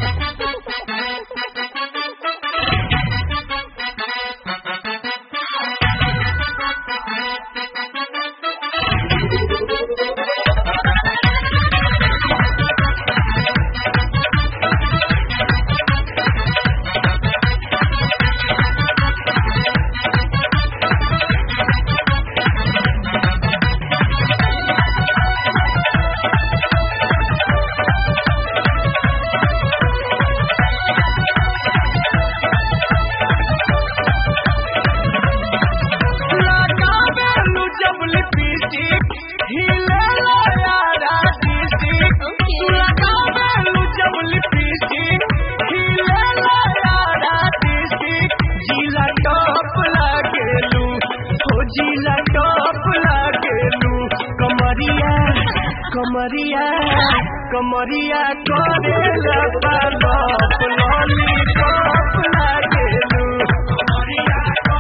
लगावेलु जब लिपस्टिक हिलेला यारा डिस्टिक लगावेलु जब लिपस्टिक हिलेला यारा डिस्टिक जिला टॉप लागेलु हो जिला टॉप लागेलु कमरिया कमरिया कमरिया करेला पालप लॉलीपॉप लागेलु कमरिया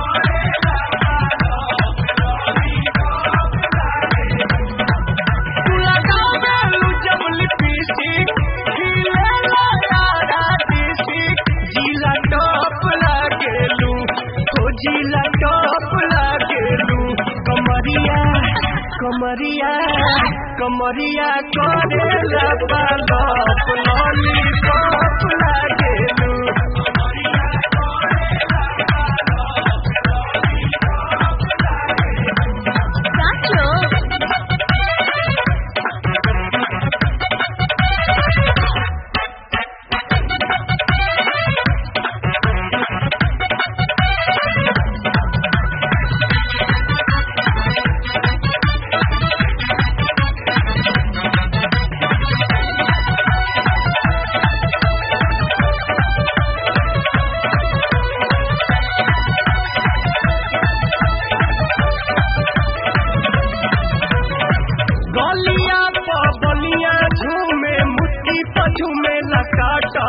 लगावेलु जब लिपस्टिक हिलेला यारा डिस्टिक जिला टॉप लागेलु हो जिला टॉप लागेलु कमरिया कमरिया कमरिया करेला पालप लॉलीपॉप लागेलु गलिया बलिया झूमे मुट्ठी पझूमे लकाटा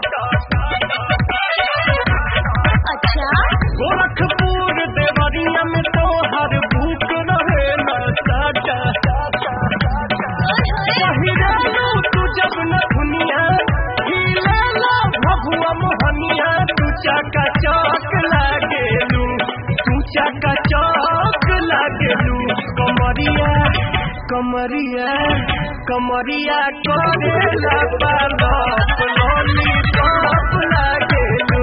अच्छा गोरखपुर देवरिया में तो हर भूख रहे न साटा पहिरालू तू जब न दुनिया हिलेला भगुआ मोहनिया तू चाका चौक लागेलू तू चाका चौक लागेलू कमरिया कमरिया कमरिया करेला पालप लॉलीपॉप लागेलू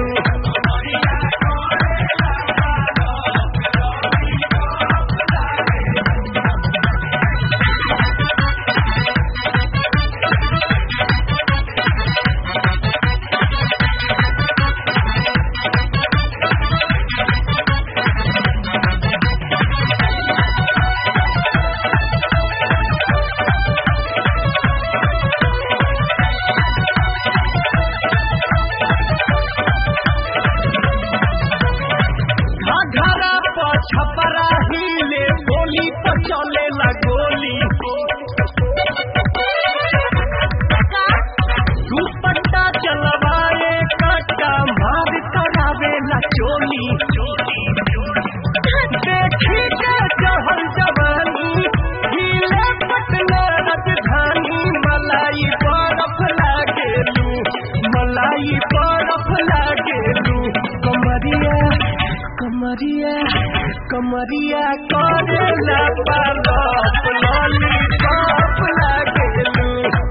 घघरा पर छपरा हिले गोली पर चले ला गोली दुपट्टा चलवाए कट्टा मार करावे ला चोली देखी के जहल जवानी हिले पटना राजधानी मलाई बरफ लागेलू मलाई बरफ लागेलू कमरिया कमरिया कमरिया करेला पालप लॉलीपॉप लागेलू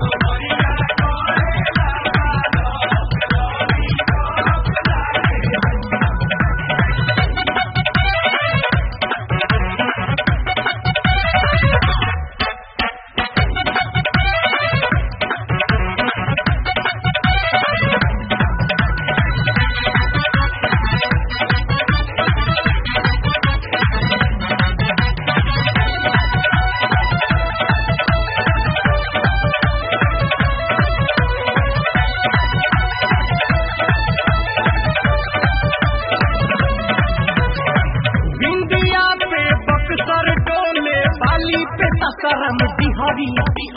बिंदिया पे बक्सर डोले बाली पे तकरम बिहारी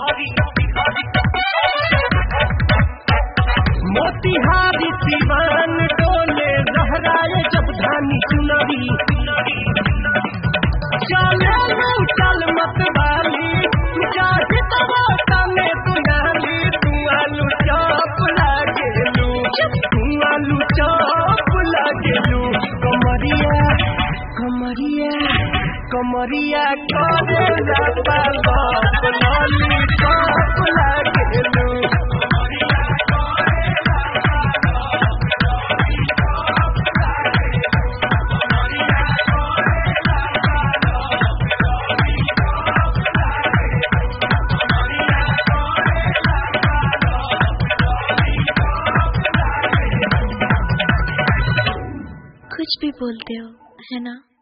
मोतिहारी दीवान डोले लहराए जब धानी चुनरी चले लू चल मत वाली चाहे तवाता में तू नाली तू आलू चौप लागे कमरिया करे जाता लप लॉलीपॉप लागेलू कुछ भी बोलते हो है ना